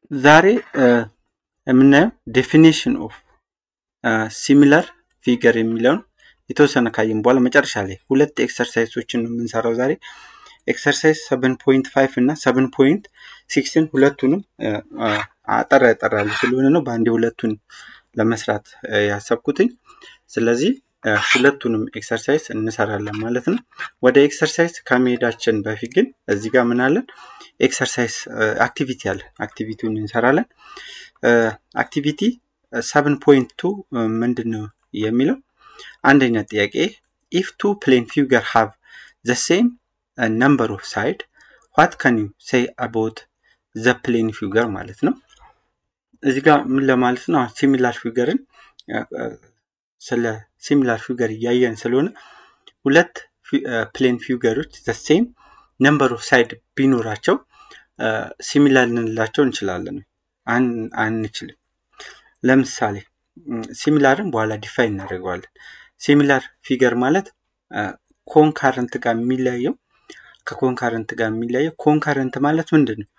ዛሬ የምናየው ዴፊኒሽን ኦፍ ሲሚላር ፊገር የሚለውን የተወሰነ ካየን በኋላ መጨረሻ ላይ ሁለት ኤክሰርሳይሶችን ነው የምንሰራው ዛሬ ኤክሰርሳይዝ ሰቨን ፖይንት ፋይቭ እና ሰቨን ፖይንት ሲክስን ሁለቱንም አጠር ያጠራሉ ስለሆነ ነው በአንዴ ሁለቱን ለመስራት ያሰብኩትኝ ስለዚህ ሁለቱንም ኤክሰርሳይዝ እንሰራለን ማለት ነው ወደ ኤክሰርሳይዝ ከመሄዳችን በፊት ግን እዚህ ጋር ምን አለን ኤክሰርሳይዝ አክቲቪቲ አለን አክቲቪቲውን እንሰራለን አክቲቪቲ ሰቨን ፖይንት ቱ ምንድን ነው የሚለው አንደኛ ጥያቄ ኢፍ ቱ ፕሌን ፊገር ሃቭ ዘ ሴም ነምበር ኦፍ ሳይድ ዋት ካን ዩ ሴይ አባውት ዘ ፕሌን ፊገር ማለት ነው እዚህ ጋር ምን ለማለት ነው ሲሚላር ፊገርን ስለ ሲሚላር ፊገር እያየን ስለሆነ ሁለት ፕሌን ፊገሮች ዘ ሴም ነምበር ኦፍ ሳይድ ቢኖራቸው ሲሚላር ልንላቸው እንችላለን አንችልም ለምሳሌ ሲሚላርን በኋላ ዲፋይን እናደርገዋለን ሲሚላር ፊገር ማለት ኮንካረንት ጋር የሚለያየው ከኮንካረንት ጋር የሚለያየው ኮንካረንት ማለት ምንድን ነው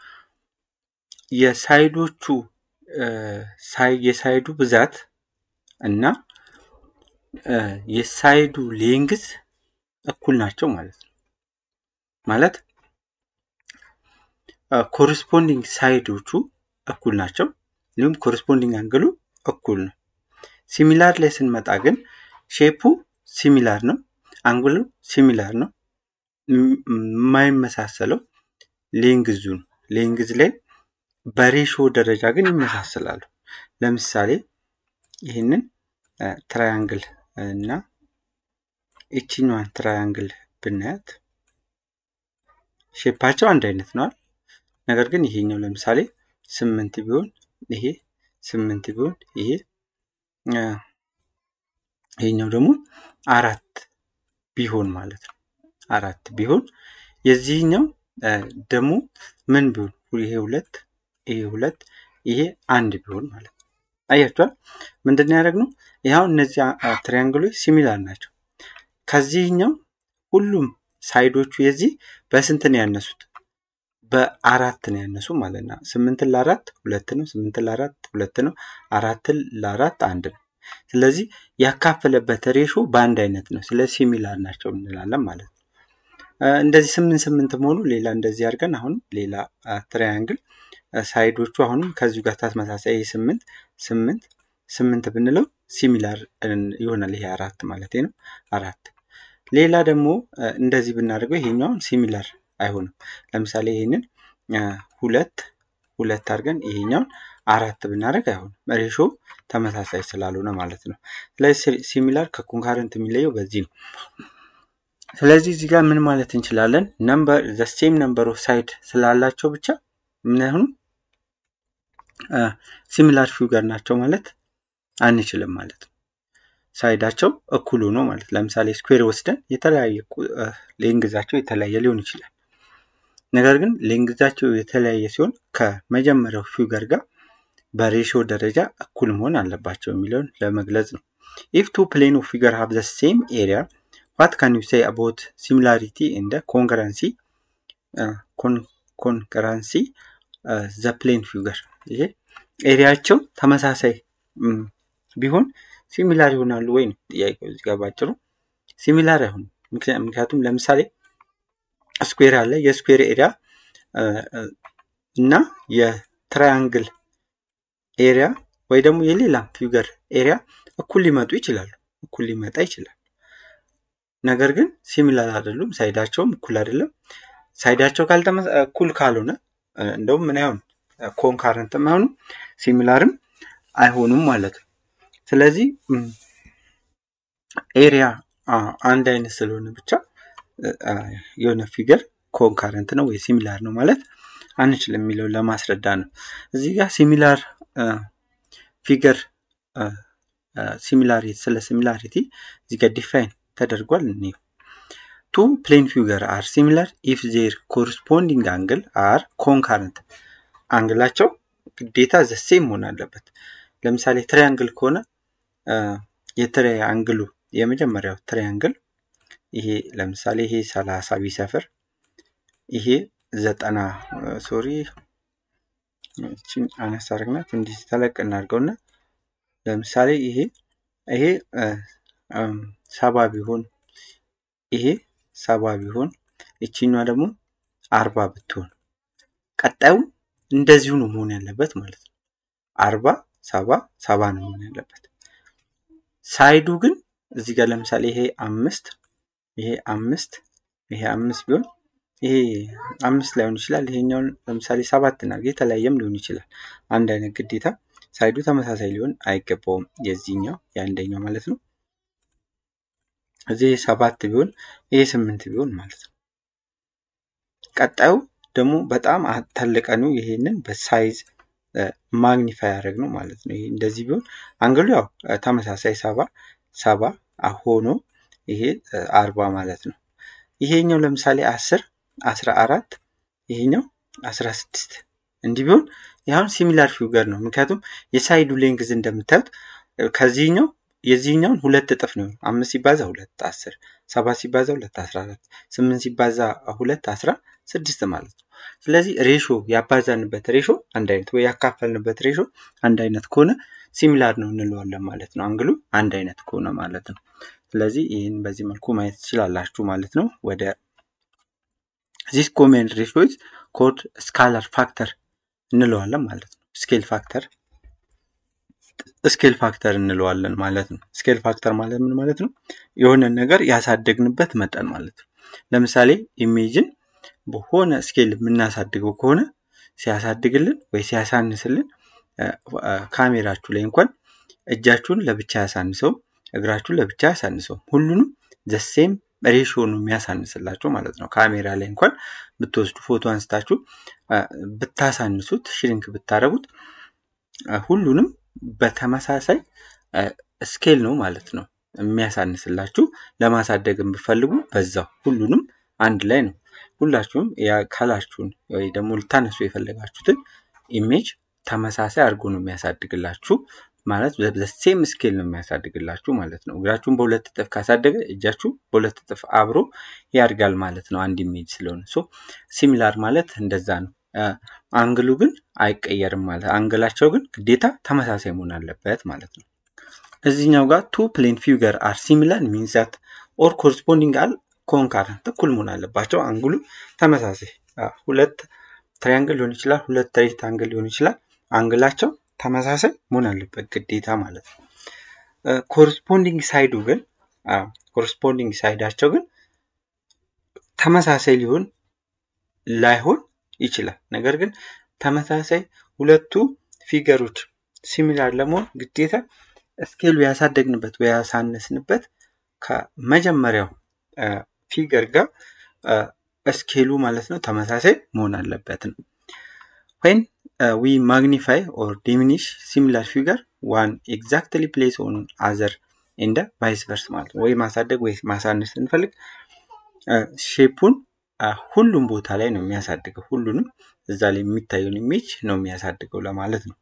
የሳይዶቹ የሳይዱ ብዛት እና የሳይዱ ሌንግዝ እኩል ናቸው ማለት ነው ማለት ኮሪስፖንዲንግ ሳይዶቹ እኩል ናቸው እንዲሁም ኮሪስፖንዲንግ አንግሉ እኩል ነው ሲሚላር ላይ ስንመጣ ግን ሼፑ ሲሚላር ነው አንግሉ ሲሚላር ነው የማይመሳሰለው ሌንግዙ ነው ሌንግዝ ላይ በሬሾ ደረጃ ግን ይመሳሰላሉ ለምሳሌ ይህንን ትራያንግል እና ይችኛዋን ትራያንግል ብናያት ሼፓቸው አንድ አይነት ነዋል ነገር ግን ይሄኛው ለምሳሌ ስምንት ቢሆን ይሄ ስምንት ቢሆን ይሄ ይሄኛው ደግሞ አራት ቢሆን ማለት ነው አራት ቢሆን የዚህኛው ደግሞ ምን ቢሆን ይሄ ሁለት ይሄ ሁለት ይሄ አንድ ቢሆን ማለት ነው አያቸዋል ምንድን ያደረግ ነው ይኸው እነዚህ ትሪያንግሎች ሲሚላር ናቸው ከዚህኛው ሁሉም ሳይዶቹ የዚህ በስንት ነው ያነሱት በአራት ነው ያነሱ ማለት ነው ስምንትን ለአራት ሁለት ነው ስምንትን ለአራት ሁለት ነው አራትን ለአራት አንድ ነው ስለዚህ ያካፈለበት ሬሾ በአንድ አይነት ነው ስለ ሲሚላር ናቸው እንላለን ማለት ነው እንደዚህ ስምንት ስምንት መሆኑ ሌላ እንደዚህ አድርገን አሁን ሌላ ትሪያንግል ሳይዶቹ አሁንም ከዚሁ ጋር ተመሳሳይ ይሄ ስምንት ስምንት ስምንት ብንለው ሲሚላር ይሆናል ይሄ አራት ማለት ነው አራት ሌላ ደግሞ እንደዚህ ብናደርገው ይሄኛውን ሲሚላር አይሆንም ለምሳሌ ይሄንን ሁለት ሁለት አድርገን ይሄኛውን አራት ብናደርግ አይሆንም ሬሾ ተመሳሳይ ስላልሆነ ማለት ነው ስለዚህ ሲሚላር ከኮንካረንት የሚለየው በዚህ ነው ስለዚህ እዚህ ጋር ምን ማለት እንችላለን ነምበር ዘሴም ነምበር ኦፍ ሳይድ ስላላቸው ብቻ ምን አይሆኑ ሲሚላር ፊገር ናቸው ማለት አንችልም ማለት ነው ሳይዳቸው እኩል ሆኖ ማለት ለምሳሌ ስኩዌር ወስደን የተለያየ ሌንግዛቸው የተለያየ ሊሆን ይችላል ነገር ግን ሌንግዛቸው የተለያየ ሲሆን ከመጀመሪያው ፊገር ጋር በሬሾ ደረጃ እኩል መሆን አለባቸው የሚለውን ለመግለጽ ነው ኢፍ ቱ ፕሌን ኦፍ ፊገር ሃቭ ዘ ሴም ኤሪያ ዋት ካን ዩ ሴይ አባውት ሲሚላሪቲ እንደ ኮንከረንሲ ኮንከረንሲ ዘ ፕሌን ፊገር ይሄ ኤሪያቸው ተመሳሳይ ቢሆን ሲሚላር ይሆናሉ ወይ ነው ጥያቄው እዚህ ጋር ባጭሩ ሲሚላር አይሆኑ ምክንያቱም ለምሳሌ ስኩዌር አለ የስኩዌር ኤሪያ እና የትራያንግል ኤሪያ ወይ ደግሞ የሌላ ፊገር ኤሪያ እኩል ሊመጡ ይችላሉ እኩል ሊመጣ ይችላል ነገር ግን ሲሚላር አይደሉም ሳይዳቸውም እኩል አይደለም ሳይዳቸው እኩል ካልሆነ እንደውም ምን አይሆን ኮንካረንትም አይሆኑ ሲሚላርም አይሆኑም ማለት ነው ስለዚህ ኤሪያ አንድ አይነት ስለሆነ ብቻ የሆነ ፊገር ኮንካረንት ነው ወይ ሲሚላር ነው ማለት አንችልም የሚለው ለማስረዳ ነው እዚህ ጋር ሲሚላር ፊገር ሲሚላሪቲ ስለ ሲሚላሪቲ እዚህ ጋር ዲፋይን ተደርጓል እኒ ቱ ፕሌን ፊገር አር ሲሚላር ኢፍ ዜር ኮሪስፖንዲንግ አንግል አር ኮንካረንት አንግላቸው ግዴታ ዘሴም መሆን አለበት ለምሳሌ ትሪያንግል ከሆነ የትሪያንግሉ የመጀመሪያው ትሪያንግል ይሄ ለምሳሌ ይሄ ሰላሳ ቢሰፍር ይሄ ዘጠና ሶሪ እችን አነስ አድርግናት እንዲህ ተለቅ እናድርገውና ለምሳሌ ይሄ ይሄ ሰባ ቢሆን ይሄ ሰባ ቢሆን እቺኛ ደግሞ አርባ ብትሆን ቀጣዩ እንደዚሁ ነው መሆን ያለበት ማለት ነው። አርባ ሰባ ሰባ ነው መሆን ያለበት። ሳይዱ ግን እዚህ ጋር ለምሳሌ ይሄ አምስት ይሄ አምስት ይሄ አምስት ቢሆን ይሄ አምስት ላይሆን ይችላል። ይሄኛውን ለምሳሌ ሰባት እናድርግ። የተለያየም ሊሆን ይችላል። አንድ አይነት ግዴታ ሳይዱ ተመሳሳይ ሊሆን አይገባውም። የዚህኛው የአንደኛው ማለት ነው። እዚህ ሰባት ቢሆን ይሄ ስምንት ቢሆን ማለት ነው። ቀጣዩ ደግሞ በጣም ተልቀኑ ይሄንን በሳይዝ ማግኒፋይ ያደረግ ነው ማለት ነው። ይሄ እንደዚህ ቢሆን አንግሉ ያው ተመሳሳይ ሰባ ሰባ ሆኖ ይሄ አርባ ማለት ነው። ይሄኛው ለምሳሌ አስር አስራ አራት ይሄኛው አስራ ስድስት እንዲህ ቢሆን ይሁን ሲሚላር ፊገር ነው። ምክንያቱም የሳይዱ ሌንግዝ እንደምታዩት ከዚህኛው የዚህኛውን ሁለት እጥፍ ነው። አምስት ሲባዛ ሁለት አስር፣ ሰባት ሲባዛ ሁለት አስራ አራት፣ ስምንት ሲባዛ ሁለት አስራ ስድስት ማለት ነው። ስለዚህ ሬሾ ያባዛንበት ሬሾ አንድ አይነት ወይ ያካፈልንበት ሬሾ አንድ አይነት ከሆነ ሲሚላር ነው እንለዋለን ማለት ነው። አንግሉ አንድ አይነት ከሆነ ማለት ነው። ስለዚህ ይህን በዚህ መልኩ ማየት ትችላላችሁ ማለት ነው። ወደ ዚስ ኮሜን ሬሾዝ ኮድ ስካላር ፋክተር እንለዋለን ማለት ነው። ስኬል ፋክተር ስኬል ፋክተር እንለዋለን ማለት ነው። ስኬል ፋክተር ማለት ምን ማለት ነው? የሆነን ነገር ያሳደግንበት መጠን ማለት ነው። ለምሳሌ ኢሜጅን በሆነ ስኬል የምናሳድገው ከሆነ ሲያሳድግልን ወይ ሲያሳንስልን ካሜራችሁ ላይ እንኳን እጃችሁን ለብቻ ያሳንሰው፣ እግራችሁን ለብቻ ያሳንሰው፣ ሁሉንም ዘሴም ሬሾ ነው የሚያሳንስላችሁ ማለት ነው። ካሜራ ላይ እንኳን ብትወስዱ ፎቶ አንስታችሁ ብታሳንሱት፣ ሽሪንክ ብታደረጉት ሁሉንም በተመሳሳይ ስኬል ነው ማለት ነው የሚያሳንስላችሁ። ለማሳደግ ብፈልጉ በዛው ሁሉንም አንድ ላይ ነው። ሁላችሁም ካላችሁን ወይ ደግሞ ልታነሱ የፈለጋችሁትን ኢሜጅ ተመሳሳይ አድርጎ ነው የሚያሳድግላችሁ ማለት በሴም ስኬል ነው የሚያሳድግላችሁ ማለት ነው። እግራችሁን በሁለት እጥፍ ካሳደገ እጃችሁ በሁለት እጥፍ አብሮ ያድጋል ማለት ነው አንድ ኢሜጅ ስለሆነ። ሶ ሲሚላር ማለት እንደዛ ነው። አንግሉ ግን አይቀየርም ማለት አንግላቸው ግን ግዴታ ተመሳሳይ መሆን አለበት ማለት ነው። እዚህኛው ጋር ቱ ፕሌን ፊገር አር ሲሚላር ሚንስ ዛት ኦር ኮረስፖንዲንግ አል ኮንካረንት እኩል መሆን አለባቸው። አንግሉ ተመሳሳይ ሁለት ትሪያንግል ሊሆን ይችላል፣ ሁለት ሬክታንግል ሊሆን ይችላል። አንግላቸው ተመሳሳይ መሆን አለበት ግዴታ ማለት ነው። ኮረስፖንዲንግ ሳይዱ ግን ኮረስፖንዲንግ ሳይዳቸው ግን ተመሳሳይ ሊሆን ላይሆን ይችላል። ነገር ግን ተመሳሳይ ሁለቱ ፊገሮች ሲሚላር ለመሆን ግዴታ ስኬሉ ያሳደግንበት ወይ ያሳነስንበት ከመጀመሪያው ፊገር ጋር ስኬሉ ማለት ነው ተመሳሳይ መሆን አለበት ነው። ወይን ዊ ማግኒፋይ ኦር ዲሚኒሽ ሲሚላር ፊገር ዋን ኤግዛክትሊ ፕሌስ ኦን አዘር እንደ ቫይስ ቨርስ ማለት ነው። ወይ ማሳደግ ወይ ማሳነስ ስንፈልግ ሼፑን ሁሉም ቦታ ላይ ነው የሚያሳድገው። ሁሉንም እዛ ላይ የሚታየውን ኢሜጅ ነው የሚያሳድገው ለማለት ነው።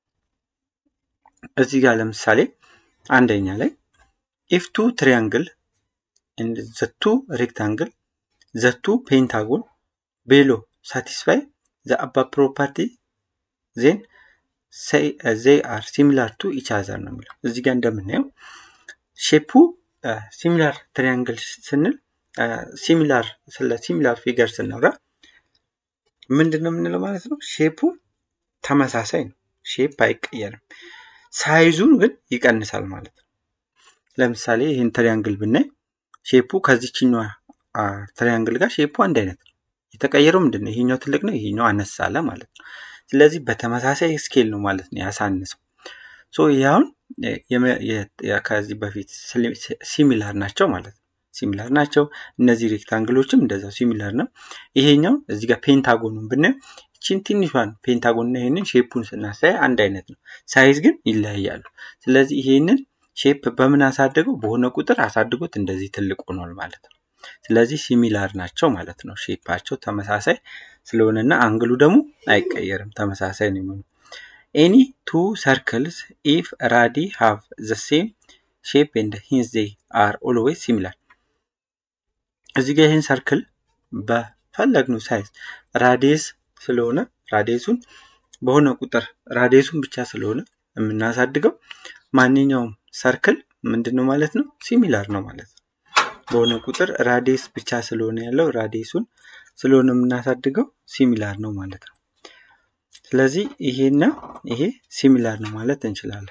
እዚህ ጋር ለምሳሌ አንደኛ ላይ ኢፍ ቱ ትሪያንግል ዘቱ ሬክታንግል ዘቱ ፔንታጎን ቤሎ ሳቲስፋይ ዘ አባ ፕሮፐርቲ ዜን ዜይ አር ሲሚላር ቱ ኢች አዘር ነው የሚለው። እዚህ ጋር እንደምናየው ሼፑ ሲሚላር ትሪያንግል ስንል ሲሚላር ስለ ሲሚላር ፊገር ስናወራ ምንድን ነው የምንለው ማለት ነው? ሼፑ ተመሳሳይ ነው። ሼፕ አይቀየርም። ሳይዙን ግን ይቀንሳል ማለት ነው። ለምሳሌ ይህን ትሪያንግል ብናይ ሼፑ ከዚችኛዋ ትሪያንግል ጋር ሼፑ አንድ አይነት ነው። የተቀየረው ምንድን ነው? ይሄኛው ትልቅ ነው፣ ይሄኛው አነስ አለ ማለት ነው። ስለዚህ በተመሳሳይ ስኬል ነው ማለት ነው ያሳንሰው። ሶ ይህ አሁን ከዚህ በፊት ሲሚላር ናቸው ማለት ነው። ሲሚላር ናቸው። እነዚህ ሬክታንግሎችም እንደዛው ሲሚላር ነው። ይሄኛው እዚህ ጋር ፔንታጎኑን ብናየው ይችን ትንሿን ፔንታጎንና ይሄንን ሼፑን ስናሳይ አንድ አይነት ነው። ሳይዝ ግን ይለያያሉ። ስለዚህ ይሄንን ሼፕ በምን አሳደገው? በሆነ ቁጥር አሳድጎት እንደዚህ ትልቅ ሆኗል ማለት ነው። ስለዚህ ሲሚላር ናቸው ማለት ነው። ሼፓቸው ተመሳሳይ ስለሆነና አንግሉ ደግሞ አይቀየርም፣ ተመሳሳይ ነው የሚሆነው። ኤኒ ቱ ሰርክልስ ኢፍ ራዲ ሃቭ ዘ ሴም ሼፕ ኤንድ ሂንስ ዜይ አር ኦልዌይስ ሲሚላር። እዚህ ጋር ይህን ሰርክል በፈለግነው ሳይዝ ራዲየስ ስለሆነ ራዲየሱን በሆነ ቁጥር ራዲየሱን ብቻ ስለሆነ የምናሳድገው ማንኛውም ሰርክል ምንድን ነው ማለት ነው ሲሚላር ነው ማለት ነው። በሆነ ቁጥር ራዲየስ ብቻ ስለሆነ ያለው ራዲየሱን ስለሆነ የምናሳድገው ሲሚላር ነው ማለት ነው። ስለዚህ ይሄና ይሄ ሲሚላር ነው ማለት እንችላለን።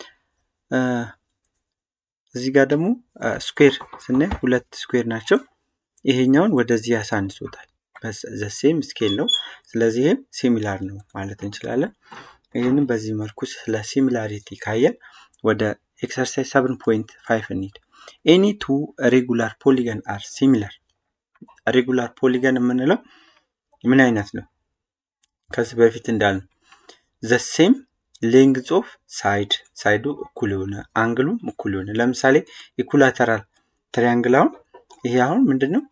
እዚህ ጋር ደግሞ ስኩዌር ስናይ ሁለት ስኩዌር ናቸው። ይሄኛውን ወደዚህ ያሳንሶታል። ዘሴም ስኬል ነው። ስለዚህ ይህም ሲሚላር ነው ማለት እንችላለን። ይህንም በዚህ መልኩ ስለ ሲሚላሪቲ ካየን ወደ ኤክሰርሳይዝ ሰብን ፖይንት ፋይቭ እንሂድ። ኤኒ ቱ ሬጉላር ፖሊገን አር ሲሚላር። ሬጉላር ፖሊገን የምንለው ምን አይነት ነው? ከዚህ በፊት እንዳልነው ዘሴም ሌንግዝ ኦፍ ሳይድ ሳይዱ እኩል የሆነ አንግሉም እኩል የሆነ ለምሳሌ ኢኩላተራል ትሪያንግል አሁን ይሄ አሁን ምንድን ነው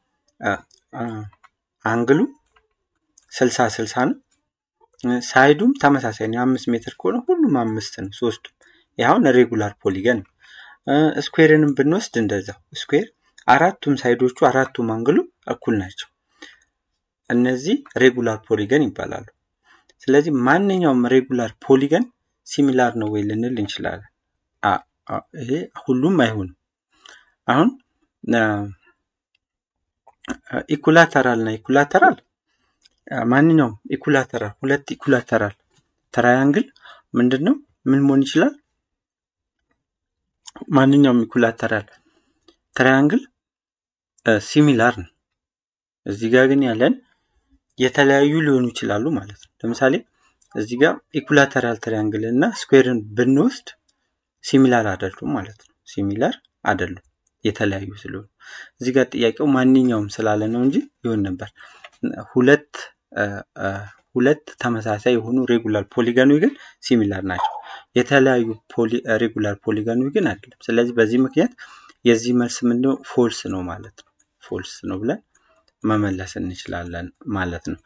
አንግሉ ስልሳ ስልሳ ነው። ሳይዱም ተመሳሳይ ነው። የአምስት ሜትር ከሆነ ሁሉም አምስት ነው ሶስቱም። ይህ አሁን ሬጉላር ፖሊገን ነው። ስኩዌርንም ብንወስድ እንደዛው ስኩዌር አራቱም ሳይዶቹ አራቱም አንግሉ እኩል ናቸው። እነዚህ ሬጉላር ፖሊገን ይባላሉ። ስለዚህ ማንኛውም ሬጉላር ፖሊገን ሲሚላር ነው ወይ ልንል እንችላለን። ይሄ ሁሉም አይሆንም። አሁን ኢኩላተራል እና ኢኩላተራል ማንኛውም ኢኩላተራል ሁለት ኢኩላተራል ትራያንግል ምንድን ነው ምን መሆን ይችላል? ማንኛውም ኢኩላተራል ትራያንግል ሲሚላር ነው። እዚህ ጋር ግን ያለን የተለያዩ ሊሆኑ ይችላሉ ማለት ነው። ለምሳሌ እዚህ ጋር ኢኩላተራል ትሪያንግል እና ስኩዌርን ብንወስድ ሲሚላር አይደሉም ማለት ነው። ሲሚላር አይደሉም የተለያዩ ስለሆኑ እዚህ ጋር ጥያቄው ማንኛውም ስላለ ነው እንጂ ይሆን ነበር። ሁለት ሁለት ተመሳሳይ የሆኑ ሬጉላር ፖሊገኖች ግን ሲሚላር ናቸው። የተለያዩ ሬጉላር ፖሊገኖች ግን አይደለም። ስለዚህ በዚህ ምክንያት የዚህ መልስ ምንድነው? ፎልስ ነው ማለት ነው። ፎልስ ነው ብለን መመለስ እንችላለን ማለት ነው።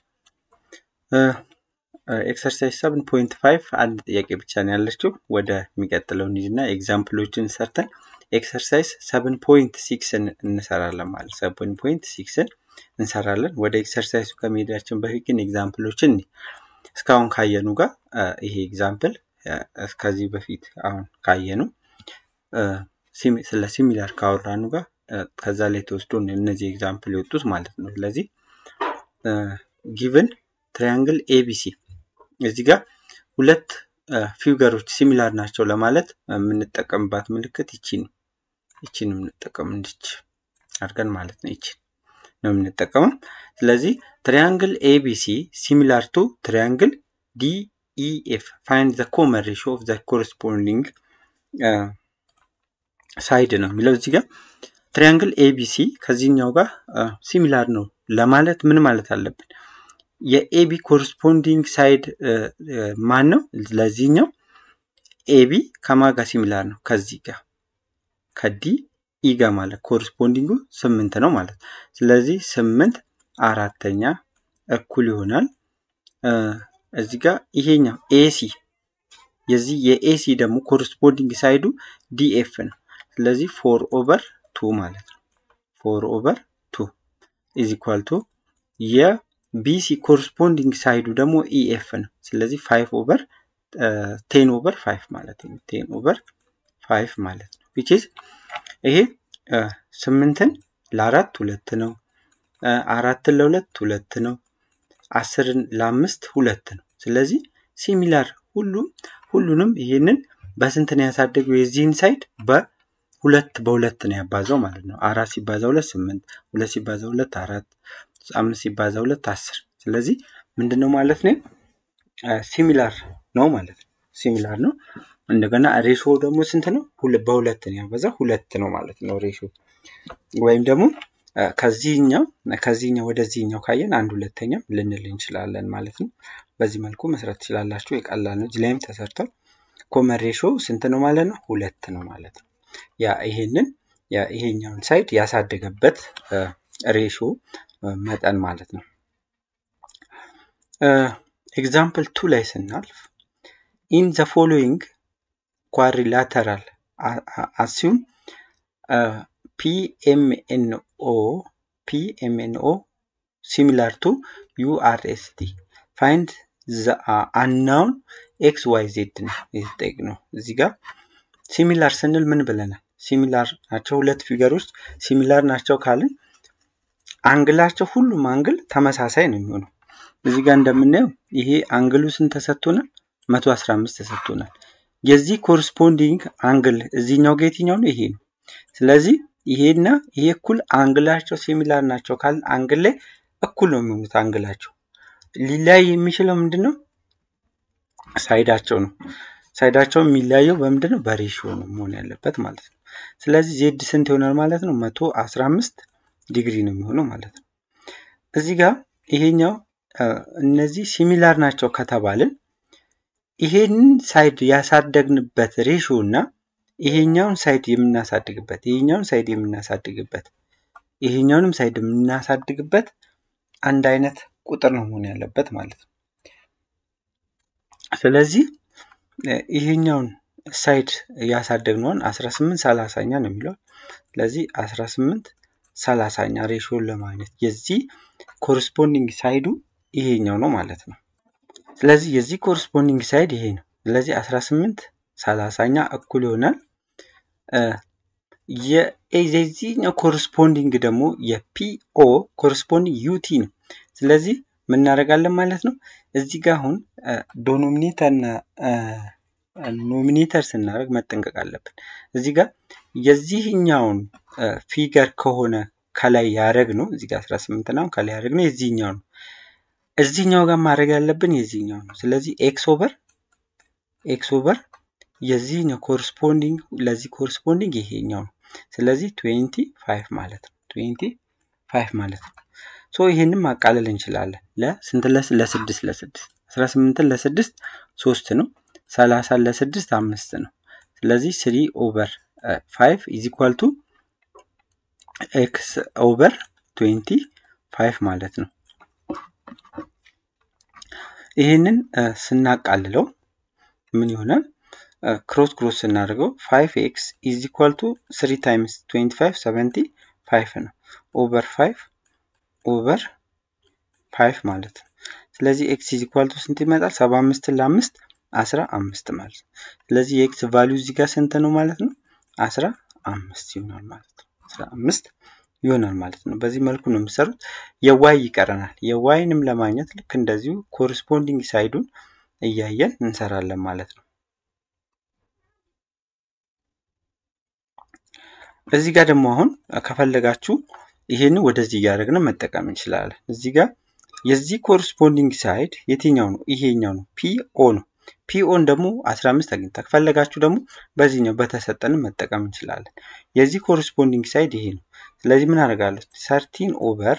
ኤክሰርሳይዝ ሰብን ፖይንት ፋይቭ አንድ ጥያቄ ብቻ ነው ያለችው። ወደ የሚቀጥለው እንሂድና ኤግዛምፕሎችን ሰርተን ኤክሰርሳይዝ ሰብን ፖይንት ሲክስን እንሰራለን ማለት ሰብን ፖይንት ሲክስን እንሰራለን። ወደ ኤክሰርሳይዙ ከመሄዳችን በፊት ግን ኤግዛምፕሎችን እስካሁን ካየኑ ጋር ይሄ ኤግዛምፕል ከዚህ በፊት አሁን ካየኑ ስለ ሲሚላር ካወራኑ ጋር ከዛ ላይ ተወስዶ እነዚህ ኤግዛምፕል የወጡት ማለት ነው። ስለዚህ ጊቭን ትሪያንግል ኤቢሲ እዚህ ጋር ሁለት ፊገሮች ሲሚላር ናቸው ለማለት የምንጠቀምባት ምልክት ይቺ ነው። ይቺን የምንጠቀም እንድች አድርገን ማለት ነው። ይቺን ነው የምንጠቀመው። ስለዚህ ትሪያንግል ኤቢሲ ሲሚላር ቱ ትሪያንግል ዲኢኤፍ ፋይንድ ዘ ኮመን ሬሽዮ ኦፍ ዘ ኮረስፖንዲንግ ሳይድ ነው የሚለው እዚህ ጋር ትሪያንግል ኤቢሲ ከዚህኛው ጋር ሲሚላር ነው ለማለት ምን ማለት አለብን? የኤቢ ኮረስፖንዲንግ ሳይድ ማን ነው? ለዚህኛው ኤቢ ከማጋ ሲሚላር ነው ከዚህ ጋር ከዲ ኢ ጋር ማለት ኮረስፖንዲንጉ ስምንት ነው ማለት ስለዚህ ስምንት አራተኛ እኩል ይሆናል እዚህ ጋር ይሄኛው ኤሲ የዚህ የኤሲ ደግሞ ኮረስፖንዲንግ ሳይዱ ዲኤፍ ነው ስለዚህ ፎር ኦቨር ቱ ማለት ነው ፎር ኦቨር ቱ ኢዝ ኢኳል ቱ የቢሲ ኮረስፖንዲንግ ሳይዱ ደግሞ ኢኤፍ ነው ስለዚህ ፋይቭ ኦቨር ቴን ኦቨር ፋይቭ ማለት ነው ቴን ኦቨር ፋይቭ ማለት ነው ዊች ኢዝ ይሄ ስምንትን ለአራት ሁለት ነው አራትን ለሁለት ሁለት ነው አስርን ለአምስት ሁለት ነው ስለዚህ ሲሚላር ሁሉም ሁሉንም ይህንን በስንት ነው ያሳደገው የዚህን ሳይድ በሁለት በሁለት ነው ያባዛው ማለት ነው አራት ሲባዛ ሁለት ስምንት ሁለት ሲባዛ ሁለት አራት አምስት ሲባዛ ሁለት አስር ስለዚህ ምንድን ነው ማለት ነው ሲሚላር ነው ማለት ነው ሲሚላር ነው እንደገና ሬሾ ደግሞ ስንት ነው በሁለት ነው ያበዛ ሁለት ነው ማለት ነው ሬሾ ወይም ደግሞ ከዚህኛው ከዚህኛው ወደዚህኛው ካየን አንድ ሁለተኛም ልንል እንችላለን ማለት ነው በዚህ መልኩ መስራት ትችላላችሁ የቀላል ነው እዚህ ላይም ተሰርቷል ኮመን ሬሾ ስንት ነው ማለት ነው ሁለት ነው ማለት ነው ያ ይሄንን ይሄኛውን ሳይድ ያሳደገበት ሬሾ መጠን ማለት ነው ኤግዛምፕል ቱ ላይ ስናልፍ ኢን ዘ ፎሎዊንግ ኳሪላተራል አሲዩም ፒኤምኤንኦ ፒኤምኤንኦ ሲሚላር ቱ ዩአርኤስቲ ፋይንድ አናውን ኤክስ ዋይ ዜድ ነው የተጠየቅነው። እዚህ ጋር ሲሚላር ስንል ምን ብለናል? ሲሚላር ናቸው ሁለት ፊገሮች ሲሚላር ናቸው ካልን አንግላቸው ሁሉም አንግል ተመሳሳይ ነው የሚሆነው። እዚህ ጋር እንደምናየው ይሄ አንግሉ ስንት ተሰጥቶናል? መቶ አስራ አምስት ተሰጥቶናል። የዚህ ኮረስፖንዲንግ አንግል እዚህኛው ጋር የትኛው ነው? ይሄ ነው። ስለዚህ ይሄና ይሄ እኩል አንግላቸው ሲሚላር ናቸው ካልን አንግል ላይ እኩል ነው የሚሆኑት አንግላቸው። ሊለያይ የሚችለው ምንድን ነው? ሳይዳቸው ነው። ሳይዳቸው የሚለያየው በምንድን ነው? በሬሽዮ ነው መሆን ያለበት ማለት ነው። ስለዚህ ዜድ ስንት ይሆናል ማለት ነው? መቶ አስራ አምስት ዲግሪ ነው የሚሆነው ማለት ነው። እዚህ ጋር ይሄኛው እነዚህ ሲሚላር ናቸው ከተባልን ይሄንን ሳይድ ያሳደግንበት ሬሽዮ እና ይሄኛውን ሳይድ የምናሳድግበት ይሄኛውን ሳይድ የምናሳድግበት ይሄኛውንም ሳይድ የምናሳድግበት አንድ አይነት ቁጥር ነው መሆን ያለበት ማለት ነው። ስለዚህ ይሄኛውን ሳይድ ያሳደግነውን 18 ሰላሳኛ ነው የሚለው። ስለዚህ 18 ሰላሳኛ ሬሽዮን ለማግኘት የዚህ ኮረስፖንዲንግ ሳይዱ ይሄኛው ነው ማለት ነው። ስለዚህ የዚህ ኮረስፖንዲንግ ሳይድ ይሄ ነው። ስለዚህ 18 ሰላሳኛ እኩል ይሆናል የዚህኛው ኮረስፖንዲንግ ደግሞ የፒኦ ኮረስፖንዲንግ ዩቲ ነው። ስለዚህ ምን እናደርጋለን ማለት ነው። እዚህ ጋር አሁን ዶኖሚኔተርና ኖሚኔተር ስናደርግ መጠንቀቅ አለብን። እዚህ ጋር የዚህኛውን ፊገር ከሆነ ከላይ ያደረግ ነው እዚህ ጋር 18 ነው ከላይ ያደረግ ነው የዚህኛው ነው። እዚህኛው ጋር ማድረግ ያለብን የዚህኛው ነው። ስለዚህ ኤክስ ኦቨር ኤክስ ኦቨር የዚህኛው ኮረስፖንዲንግ ለዚህ ኮረስፖንዲንግ ይሄኛው ነው። ስለዚህ ትዌንቲ ፋይቭ ማለት ነው። ትዌንቲ ፋይቭ ማለት ነው። ሶ ይህንን ማቃለል እንችላለን። ለስንት ለስድስት ለስድስት አስራ ስምንትን ለስድስት ሶስት ነው። ሰላሳን ለስድስት አምስት ነው። ስለዚህ ስሪ ኦቨር ፋይቭ ኢዝ ኢኳል ቱ ኤክስ ኦቨር ትዌንቲ ፋይቭ ማለት ነው። ይህንን ስናቃልለው ምን ይሆናል? ክሮስ ክሮስ ስናደርገው ፋይቭ ኤክስ ኢዝ ኢኳል ቱ ስሪ ታይምስ ትዌንቲ ፋይቭ ሰቨንቲ ፋይቭ ነው። ኦቨር ፋይቭ ኦቨር ፋይቭ ማለት ነው። ስለዚህ ኤክስ ኢዝ ኢኳል ቱ ስንት ይመጣል? ሰባ አምስትን ለአምስት አስራ አምስት ማለት ነው። ስለዚህ የኤክስ ቫሊዩ እዚህ ጋር ስንት ነው ማለት ነው? አስራ አምስት ይሆናል ማለት ነው። አስራ አምስት ይሆናል ማለት ነው። በዚህ መልኩ ነው የሚሰሩት። የዋይ ይቀረናል። የዋይንም ለማግኘት ልክ እንደዚሁ ኮረስፖንዲንግ ሳይዱን እያየን እንሰራለን ማለት ነው። እዚህ ጋር ደግሞ አሁን ከፈለጋችሁ ይሄን ወደዚህ እያደረግን መጠቀም እንችላለን። እዚህ ጋር የዚህ ኮረስፖንዲንግ ሳይድ የትኛው ነው? ይሄኛው ነው። ፒኦ ነው። ፒኦን ደግሞ 15 አግኝታ ከፈለጋችሁ ደግሞ በዚህኛው በተሰጠን መጠቀም እንችላለን። የዚህ ኮረስፖንዲንግ ሳይድ ይሄ ነው። ስለዚህ ምን አደርጋለሁ? ሰርቲን ኦቨር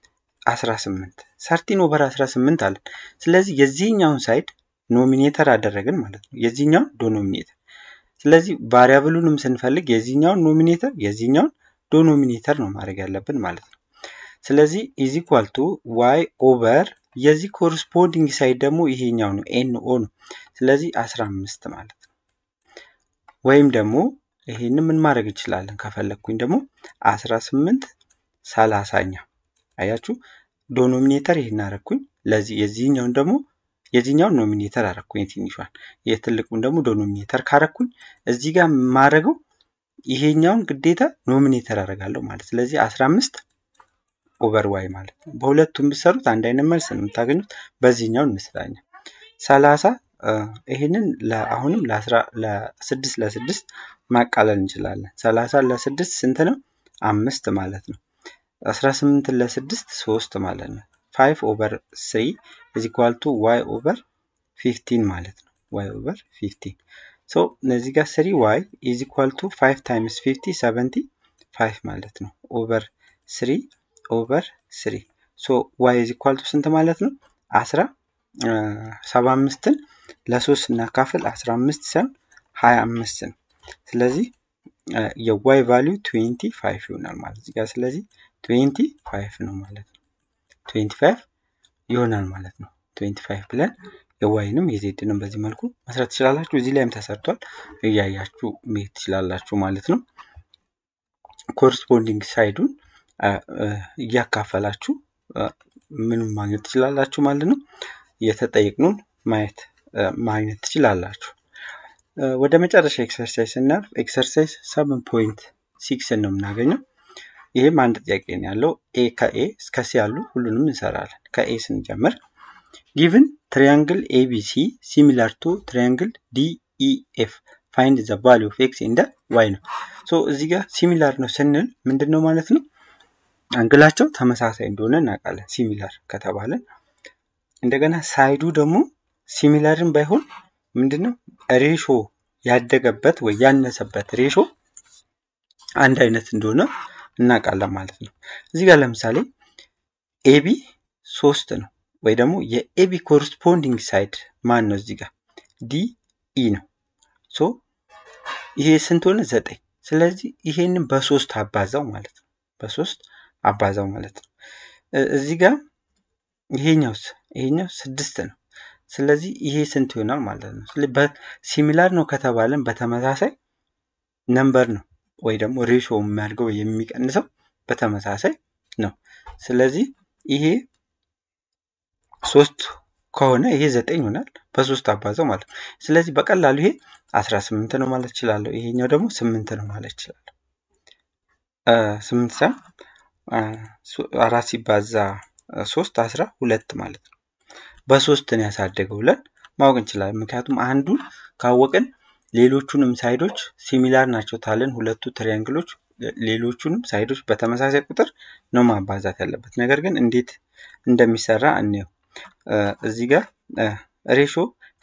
18 ሰርቲን ኦቨር 18 አለን። ስለዚህ የዚህኛውን ሳይድ ኖሚኔተር አደረግን ማለት ነው። የዚህኛውን ዶኖሚኔተር ስለዚህ ቫሪያብሉንም ስንፈልግ የዚህኛውን ኖሚኔተር የዚህኛውን ዶኖሚኔተር ነው ማድረግ ያለብን ማለት ነው። ስለዚህ ኢዝ ኢኳል ቱ ዋይ ኦቨር የዚህ ኮረስፖንዲንግ ሳይድ ደግሞ ይሄኛው ነው ኤን ኦ ነው። ስለዚህ 15 ማለት ነው። ወይም ደግሞ ይሄንን ምን ማድረግ እንችላለን ከፈለግኩኝ ደግሞ 18 ሰላሳኛ አያችሁ፣ ዶኖሚኔተር ይሄን አረግኩኝ። ለዚህ የዚህኛውን ደግሞ የዚህኛውን ኖሚኔተር አረግኩኝ የትንሿን፣ የትልቁን ደግሞ ዶኖሚኔተር ካረግኩኝ እዚህ ጋር የማደርገው ይሄኛውን ግዴታ ኖሚኔተር አደርጋለሁ ማለት ስለዚህ 15 ኦቨር ዋይ ማለት ነው። በሁለቱም ብሰሩት አንድ አይነት መልስ ነው የምታገኙት። በዚህኛው እንስራኛ ሰላሳ ይህንን አሁንም ለስድስት ለስድስት ማቃለል እንችላለን። ሰላሳ ለስድስት ስንት ነው? አምስት ማለት ነው። አስራ ስምንትን ለስድስት ሶስት ማለት ነው። ፋይቭ ኦቨር ስሪ ኢዝ ኢኳል ቱ ዋይ ኦቨር ፊፍቲን ማለት ነው። ዋይ ኦቨር ፊፍቲን ሶ እነዚህ ጋር ስሪ ዋይ ኢዝ ኢኳል ቱ ፋይቭ ታይምስ ፊፍቲ ሰቨንቲ ፋይቭ ማለት ነው። ኦቨር ስሪ ኦቨር ስሪ ሶ ዋይ ኢዝ ኢኳል ቱ ስንት ማለት ነው? አስራ ሰባ አምስትን ለሶስት ስናካፍል አስራ አምስት ሲሆን ሀያ አምስት ነው። ስለዚህ የዋይ ቫሊዩ ትዌንቲ ፋይቭ ይሆናል ማለት እዚህ ጋር ስለዚህ ትዌንቲ ፋይቭ ነው ማለት ነው። ትዌንቲ ፋይቭ ይሆናል ማለት ነው። ትዌንቲ ፋይቭ ብለን የዋይንም የዜድንም በዚህ መልኩ መስራት ትችላላችሁ። እዚህ ላይም ተሰርቷል እያያችሁ መሄድ ትችላላችሁ ማለት ነው። ኮረስፖንዲንግ ሳይዱን እያካፈላችሁ ምንም ማግኘት ትችላላችሁ ማለት ነው። እየተጠየቅኑን ማየት ማግኘት ትችላላችሁ። ወደ መጨረሻ ኤክሰርሳይዝ ስናልፍ ኤክሰርሳይዝ ሰቨን ፖይንት ሲክስን ነው የምናገኘው። ይህም አንድ ጥያቄ ነው ያለው። ኤ ከኤ እስከ ሲ ያሉ ሁሉንም እንሰራለን። ከኤ ስንጀምር ጊቭን ትሪያንግል ኤቢሲ ሲሚላር ቱ ትሪያንግል ዲኢኤፍ ፋይንድ ዘ ቫሊ ኦፍ ኤክስ እንደ ዋይ ነው። ሶ እዚህ ጋር ሲሚላር ነው ስንል ምንድን ነው ማለት ነው? አንግላቸው ተመሳሳይ እንደሆነ እናውቃለን። ሲሚላር ከተባለ እንደገና ሳይዱ ደግሞ ሲሚላርን ባይሆን ምንድነው ሬሾ ያደገበት ወይ ያነሰበት ሬሾ አንድ አይነት እንደሆነ እናውቃለን ማለት ነው። እዚህ ጋር ለምሳሌ ኤቢ ሶስት ነው ወይ ደግሞ የኤቢ ኮረስፖንዲንግ ሳይድ ማን ነው? እዚህ ጋር ዲ ኢ ነው። ሶ ይሄ ስንት ሆነ? ዘጠኝ። ስለዚህ ይሄንን በሶስት አባዛው ማለት ነው። በሶስት አባዛው ማለት ነው። እዚህ ጋር ይሄኛውስ ይሄኛው ስድስት ነው። ስለዚህ ይሄ ስንት ይሆናል ማለት ነው። ሲሚላር ነው ከተባለን በተመሳሳይ ነምበር ነው ወይ ደግሞ ሬሾ የሚያድገው የሚቀንሰው በተመሳሳይ ነው። ስለዚህ ይሄ ሶስት ከሆነ ይሄ ዘጠኝ ይሆናል በሶስት አባዛው ማለት ነው። ስለዚህ በቀላሉ ይሄ አስራ ስምንት ነው ማለት እችላለሁ። ይሄኛው ደግሞ ስምንት ነው ማለት እችላለሁ። ስምንት ሳ አራት ሲባዛ ሶስት አስራ ሁለት ማለት ነው። በሶስትን ያሳደገው ብለን ማወቅ እንችላለን። ምክንያቱም አንዱን ካወቅን ሌሎቹንም ሳይዶች ሲሚላር ናቸው ታለን ሁለቱ ትሪያንግሎች ሌሎቹንም ሳይዶች በተመሳሳይ ቁጥር ነው ማባዛት ያለበት። ነገር ግን እንዴት እንደሚሰራ እንየው። እዚህ ጋር ሬሾ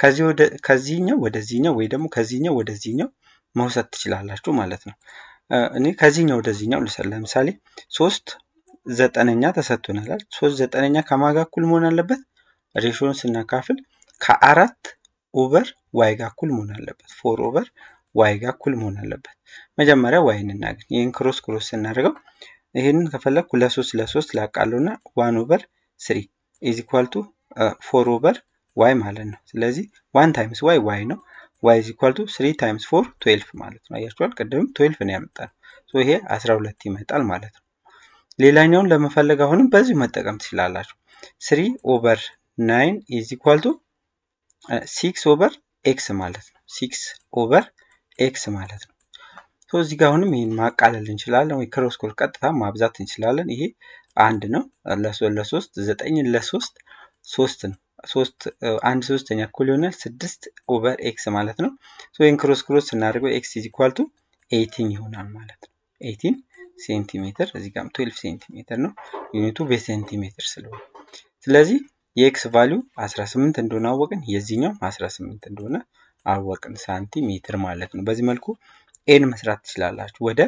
ከዚህኛው ወደዚህኛው ወይ ደግሞ ከዚህኛው ወደዚህኛው መውሰድ ትችላላችሁ ማለት ነው። እኔ ከዚህኛው ወደዚህኛው ልውሰድ። ለምሳሌ ሶስት ዘጠነኛ ተሰጥቶናል። ሶስት ዘጠነኛ ከማጋ እኩል መሆን አለበት። ሬሾን ስናካፍል ከአራት ኦቨር ዋይ ጋር እኩል መሆን አለበት። ፎር ኦቨር ዋይ ጋር እኩል መሆን አለበት። መጀመሪያ ዋይን እናገኝ። ይህን ክሮስ ክሮስ ስናደርገው ይህንን ከፈለግኩ ለሶስት ለሶስት ላቃለው እና ዋን ኦቨር ስሪ ኢዝ ኢኳል ቱ ፎር ኦቨር ዋይ ማለት ነው። ስለዚህ ዋን ታይምስ ዋይ ዋይ ነው። ዋይ ኢዝ ኢኳል ቱ ስሪ ታይምስ ፎር ትዌልፍ ማለት ነው። አያችኋል? ቅድምም ትዌልፍ ነው ያመጣል። ይሄ አስራ ሁለት ይመጣል ማለት ነው። ሌላኛውን ለመፈለግ አሁንም በዚሁ መጠቀም ትችላላችሁ። ስሪ ኦቨር ናይን ኢዝ ኢኳል ቱ ሲክስ ኦቨር ኤክስ ማለት ነው። ሲክስ ኦቨር ኤክስ ማለት ነው። እዚህ ጋር አሁንም ይህን ማቃለል እንችላለን ወይ ክሮስ ክሮስ ቀጥታ ማብዛት እንችላለን። ይሄ አንድ ነው ለሶስት ዘጠኝ ለሶስት ሶስት ነው። ሶስት አንድ ሶስተኛ እኩል ይሆናል ስድስት ኦቨር ኤክስ ማለት ነው። ይህን ክሮስ ክሮስ ስናደርገው ኤክስ ኢዝ ኢኳል ቱ ኤይቲን ይሆናል ማለት ነው። ኤይቲን ሴንቲሜትር እዚህ ጋርም ትዌልቭ ሴንቲሜትር ነው ዩኒቱ በሴንቲሜትር ስለሆነ ስለዚህ የኤክስ ቫሊዩ 18 እንደሆነ አወቅን። የዚህኛው 18 እንደሆነ አወቅን ሳንቲሜትር ማለት ነው። በዚህ መልኩ ኤን መስራት ትችላላችሁ። ወደ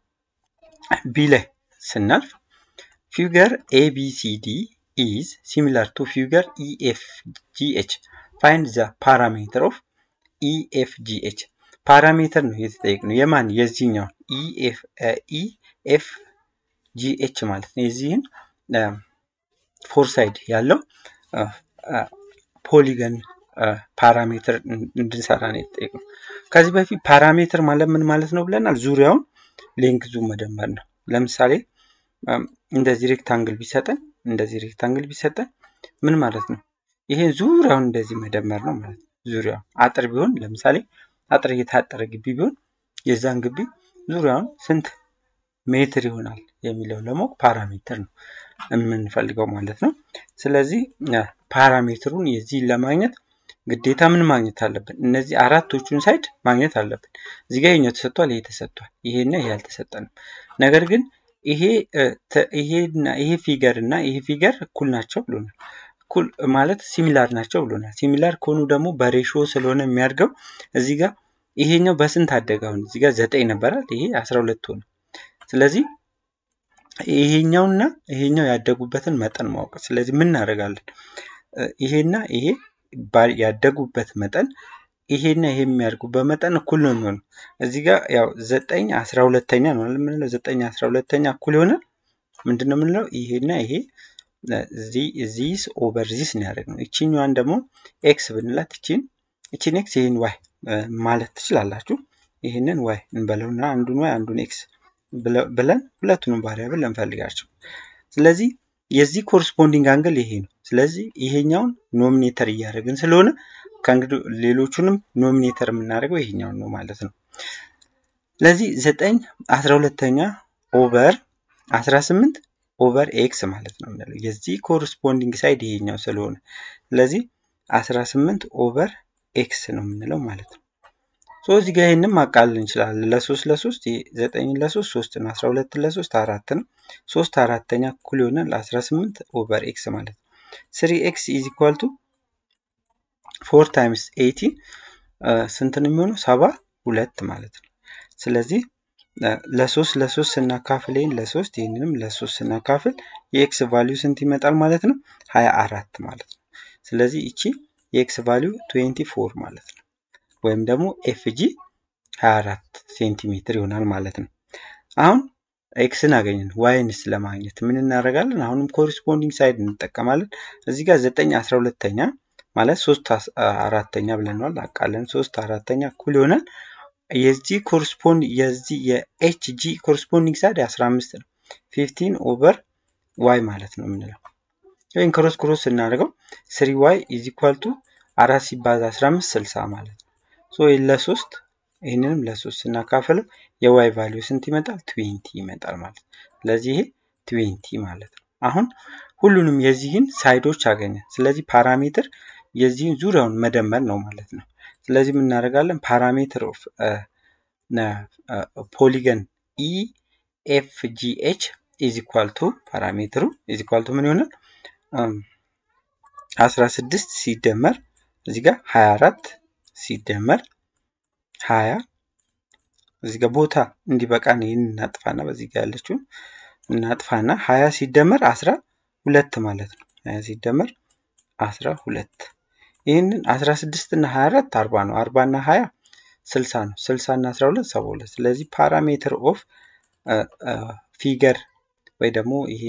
ቢ ላይ ስናልፍ ፊገር ኤቢሲዲ ኢዝ ሲሚላር ቱ ፊገር ኢኤፍጂኤች ፋይንድ ዘ ፓራሜትር ኦፍ ኢኤፍጂኤች ፓራሜትር ነው የተጠየቅነው። የማን የዚህኛውን ኢኤፍጂኤች ማለት ነው። የዚህን ፎር ሳይድ ያለው ፖሊገን ፓራሜትር እንድንሰራ ነው የተጠየቅነው። ከዚህ በፊት ፓራሜትር ማለት ምን ማለት ነው ብለናል። ዙሪያውን ሌንግዙ መደመር ነው። ለምሳሌ እንደዚህ ሬክታንግል ቢሰጠን እንደዚህ ሬክታንግል ቢሰጠን ምን ማለት ነው? ይሄን ዙሪያውን እንደዚህ መደመር ነው ማለት ነው። ዙሪያውን አጥር ቢሆን ለምሳሌ አጥር እየታጠረ ግቢ ቢሆን የዛን ግቢ ዙሪያውን ስንት ሜትር ይሆናል የሚለው ለማወቅ ፓራሜትር ነው የምንፈልገው ማለት ነው። ስለዚህ ፓራሜትሩን የዚህን ለማግኘት ግዴታ ምን ማግኘት አለብን? እነዚህ አራቶቹን ሳይድ ማግኘት አለብን። እዚህ ጋር ይሄኛው ተሰጥቷል፣ ይሄ ተሰጥቷል፣ ይሄና ይሄ አልተሰጠንም። ነገር ግን ይሄ ይሄና ይሄ ፊገር እና ይሄ ፊገር እኩል ናቸው ብሎናል። እኩል ማለት ሲሚላር ናቸው ብሎናል። ሲሚላር ከሆኑ ደግሞ በሬሾ ስለሆነ የሚያድገው እዚህ ጋር ይሄኛው በስንት አደገ? አሁን እዚህ ጋር ዘጠኝ ነበራል፣ ይሄ አስራ ሁለት ሆነ። ስለዚህ ይሄኛውና ይሄኛው ያደጉበትን መጠን ማወቅ። ስለዚህ ምን እናደርጋለን? ይሄና ይሄ ያደጉበት መጠን ይሄና ይሄ የሚያድጉበት መጠን እኩል ነው የሚሆነው። እዚህ ጋር ያው ዘጠኝ አስራ ሁለተኛ ነው የምንለው። ዘጠኝ አስራ ሁለተኛ እኩል ይሆናል ምንድን ነው የምንለው? ይሄና ይሄ ዚስ ኦቨር ዚስ ነው ያደረግነው። ይችኛዋን ደግሞ ኤክስ ብንላት ይቺን ይቺን ኤክስ ይህን ዋይ ማለት ትችላላችሁ። ይህንን ዋይ እንበለውና አንዱን ዋይ አንዱን ኤክስ ብለን ሁለቱንም ቫሪያብል እንፈልጋቸው። ስለዚህ የዚህ ኮረስፖንዲንግ አንግል ይሄ ነው። ስለዚህ ይሄኛውን ኖሚኔተር እያደረግን ስለሆነ ከእንግዲህ ሌሎቹንም ኖሚኔተር የምናደርገው ይሄኛውን ነው ማለት ነው። ስለዚህ ዘጠኝ አስራ ሁለተኛ ኦቨር አስራ ስምንት ኦቨር ኤክስ ማለት ነው የምንለው የዚህ ኮረስፖንዲንግ ሳይድ ይሄኛው ስለሆነ ስለዚህ አስራ ስምንት ኦቨር ኤክስ ነው የምንለው ማለት ነው። ሶ እዚህ ጋር ይህንም ማቃለል እንችላለን። ለሶስት ለሶስት ዘጠኝ ለሶስት ሶስት ነው። አስራ ሁለት ለሶስት አራት ነው። ሶስት አራተኛ እኩል ይሆናል አስራ ስምንት ኦቨር ኤክስ ማለት ነው። ስሪ ኤክስ ኢዝ ኢኳል ቱ ፎር ታይምስ ኤይቲ ስንት ነው የሚሆነው? ሰባ ሁለት ማለት ነው። ስለዚህ ለሶስት ለሶስት ስናካፍል ይህን ለሶስት ይህንንም ለሶስት ስናካፍል የኤክስ ቫሊዩ ስንት ይመጣል ማለት ነው? ሀያ አራት ማለት ነው። ስለዚህ እቺ የኤክስ ቫሊዩ ትዌንቲ ፎር ማለት ነው። ወይም ደግሞ ኤፍጂ 24 ሴንቲሜትር ይሆናል ማለት ነው። አሁን ኤክስን አገኘን። ዋይንስ ለማግኘት ምን እናደርጋለን? አሁንም ኮሪስፖንዲንግ ሳይድ እንጠቀማለን። እዚህ ጋር ዘጠኝ አስራ ሁለተኛ ማለት ሶስት አራተኛ ብለናል። አቃለን ሶስት አራተኛ እኩል ይሆናል የዚህ ኮሪስፖንድ የዚህ የኤች ጂ ኮሪስፖንዲንግ ሳይድ 15 ነው። ፊፍቲን ኦቨር ዋይ ማለት ነው የምንለው ወይም ክሮስ ክሮስ ስናደርገው ስሪ ዋይ ኢዝ ኢኳል ቱ አራት ሲባዛ 15 60 ማለት ነው። ሶ ለሶስት ይህንንም ለሶስት ስናካፍለው የዋይ ቫሊዩ ስንት ይመጣል? ትዌንቲ ይመጣል ማለት ነው። ስለዚህ ይሄ ትዌንቲ ማለት ነው። አሁን ሁሉንም የዚህን ሳይዶች አገኘን። ስለዚህ ፓራሜትር የዚህን ዙሪያውን መደመር ነው ማለት ነው። ስለዚህ ምን እናደርጋለን? ፓራሜትር ኦፍ ፖሊገን ኢ ኤፍ ጂ ኤች ኢዝ ኢኳል ቱ ፓራሜትሩ ኢዝ ኢኳል ቱ ምን ይሆናል? አስራ ስድስት ሲደመር እዚህ ጋር ሀያ አራት ሲደመር ሀያ እዚህ ጋር ቦታ እንዲበቃን ይህን እናጥፋና በዚህ ጋር ያለችውን እናጥፋና ሀያ ሲደመር አስራ ሁለት ማለት ነው። ሀያ ሲደመር አስራ ሁለት ይህንን አስራ ስድስት እና ሀያ አራት አርባ ነው። አርባ እና ሀያ ስልሳ ነው። ስልሳ እና አስራ ሁለት ሰባ ሁለት ስለዚህ ፓራሜትር ኦፍ ፊገር ወይ ደግሞ ይሄ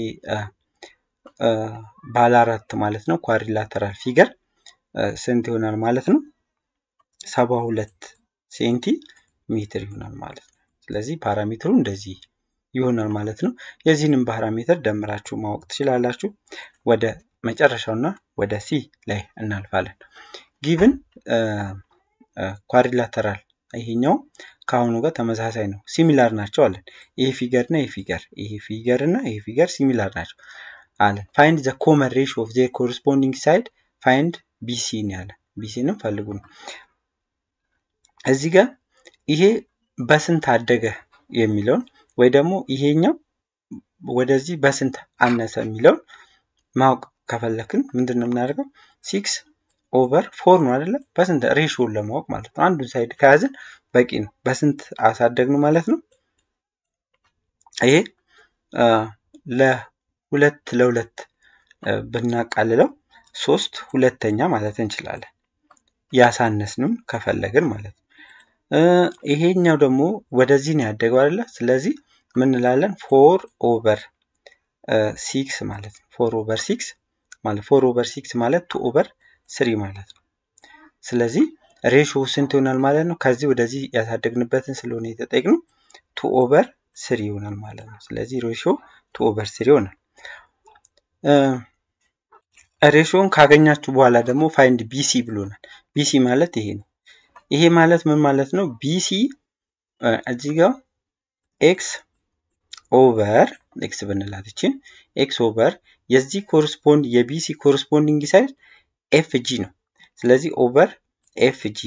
ባለ አራት ማለት ነው ኳሪላተራል ፊገር ስንት ይሆናል ማለት ነው? ሰባ ሁለት ሴንቲ ሜትር ይሆናል ማለት ነው። ስለዚህ ፓራሜትሩ እንደዚህ ይሆናል ማለት ነው። የዚህንም ፓራሜትር ደምራችሁ ማወቅ ትችላላችሁ። ወደ መጨረሻውና ወደ ሲ ላይ እናልፋለን። ጊቭን ኳሪላተራል ይሄኛው ከአሁኑ ጋር ተመሳሳይ ነው፣ ሲሚላር ናቸው አለን። ይሄ ፊገር እና ይሄ ፊገር ይሄ ፊገር እና ይሄ ፊገር ሲሚላር ናቸው አለን። ፋይንድ ዘ ኮመን ሬሽዮ ኦፍ ዜር ኮረስፖንዲንግ ሳይድ ፋይንድ ቢሲ ነው ያለ። ቢሲንም ፈልጉ ነው። እዚህ ጋር ይሄ በስንት አደገ የሚለውን ወይ ደግሞ ይሄኛው ወደዚህ በስንት አነሰ የሚለውን ማወቅ ከፈለክን ምንድን ነው የምናደርገው? ሲክስ ኦቨር ፎር ነው አይደለም? በስንት ሬሽዮን ለማወቅ ማለት ነው። አንዱን ሳይድ ከያዝን በቂ ነው። በስንት አሳደግን ማለት ነው። ይሄ ለሁለት ለሁለት ብናቃልለው ሶስት ሁለተኛ ማለት እንችላለን። ያሳነስንም ከፈለግን ማለት ነው። ይሄኛው ደግሞ ወደዚህ ነው ያደገው አይደለ? ስለዚህ ምን እንላለን? ፎር ኦቨር ሲክስ ማለት ነው። ፎር ኦቨር ሲክስ ማለት ፎር ኦቨር ሲክስ ማለት ቱ ኦቨር ስሪ ማለት ነው። ስለዚህ ሬሾ ስንት ይሆናል ማለት ነው? ከዚህ ወደዚህ ያሳደግንበትን ስለሆነ የተጠቅነው ቱ ኦቨር ስሪ ይሆናል ማለት ነው። ስለዚህ ሬሾ ቱ ኦቨር ስሪ ይሆናል። ሬሾን ካገኛችሁ በኋላ ደግሞ ፋይንድ ቢሲ ብሎናል። ቢሲ ማለት ይሄ ነው። ይሄ ማለት ምን ማለት ነው? ቢሲ እዚህ ጋር ኤክስ ኦቨር ኤክስ ብንላት ይችን ኤክስ ኦቨር የዚህ ኮረስፖንድ የቢሲ ኮረስፖንዲንግ ሳይድ ኤፍ ጂ ነው። ስለዚህ ኦቨር ኤፍ ጂ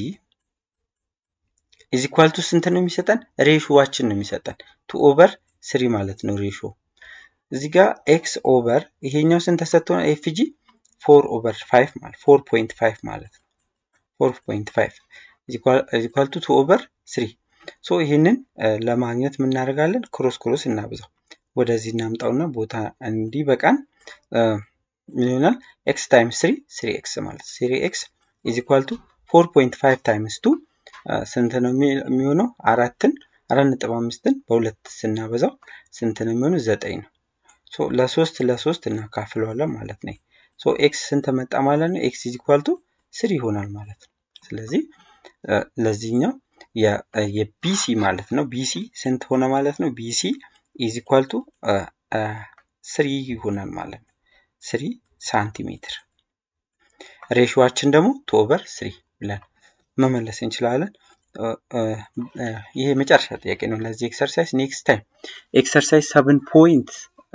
ኢዝ ኢኳል ቱ ስንት ነው የሚሰጠን? ሬሾዋችን ነው የሚሰጠን ቱ ኦቨር ስሪ ማለት ነው ሬሾ። እዚህ ጋር ኤክስ ኦቨር ይሄኛው ስንት ተሰጥቶ ኤፍ ጂ ፎር ኦቨር ፋይቭ ማለት ፎር ፖይንት ፋይቭ ማለት ነው። ፎር ፖይንት ፋይቭ ኢኳል ቱ ቱ ኦቨር ስሪ ሶ ይህንን ለማግኘት የምናደርጋለን ክሮስ ክሮስ እናብዛው ወደዚህ እናምጣውና ቦታ እንዲበቃን ምን ይሆናል? ኤክስ ታይምስ ስሪ ስሪ ኤክስ ማለት ስሪ ኤክስ ኢዝ ኢኳል ቱ ፎር ፖይንት ፋይቭ ታይምስ ቱ ስንት ነው የሚሆነው? አራትን አራት ነጥብ አምስትን በሁለት ስናበዛው ስንት ነው የሚሆነው? ዘጠኝ ነው። ሶ ለሶስት ለሶስት እናካፍለዋለን ማለት ነው። ሶ ኤክስ ስንት መጣ ማለት ነው? ኤክስ ኢዝ ኢኳል ቱ ስሪ ይሆናል ማለት ነው። ስለዚህ ለዚህኛው የቢሲ ማለት ነው። ቢሲ ስንት ሆነ ማለት ነው? ቢሲ ኢዝ ኢኳል ቱ ስሪ ይሆናል ማለት ነው። ስሪ ሳንቲሜትር። ሬሽዋችን ደግሞ ቱ ኦቨር ስሪ ብለን መመለስ እንችላለን። ይሄ የመጨረሻ ጥያቄ ነው ለዚህ ኤክሰርሳይዝ። ኔክስት ታይም ኤክሰርሳይዝ ሰብን ፖይንት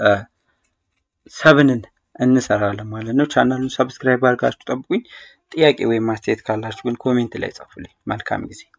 ሰብንን እንሰራለን ማለት ነው። ቻናሉን ሰብስክራይብ አድርጋችሁ ጠብቁኝ። ጥያቄ ወይም አስተያየት ካላችሁ ግን ኮሜንት ላይ ጻፉልኝ። መልካም ጊዜ